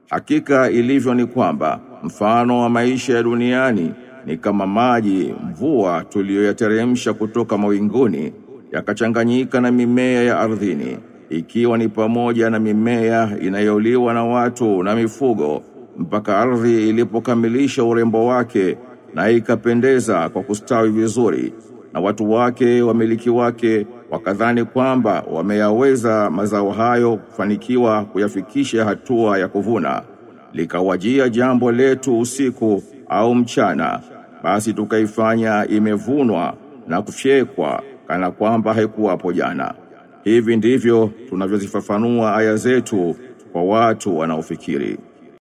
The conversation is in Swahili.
Hakika ilivyo ni kwamba mfano wa maisha ya duniani ni kama maji mvua tuliyoyateremsha kutoka mawinguni yakachanganyika na mimea ya ardhini ikiwa ni pamoja na mimea inayoliwa na watu na mifugo mpaka ardhi ilipokamilisha urembo wake na ikapendeza kwa kustawi vizuri na watu wake wamiliki wake wakadhani kwamba wameyaweza mazao hayo kufanikiwa kuyafikisha hatua ya kuvuna likawajia jambo letu usiku au mchana basi tukaifanya imevunwa na kufyekwa kana kwamba haikuwapo jana hivi ndivyo tunavyozifafanua aya zetu kwa watu wanaofikiri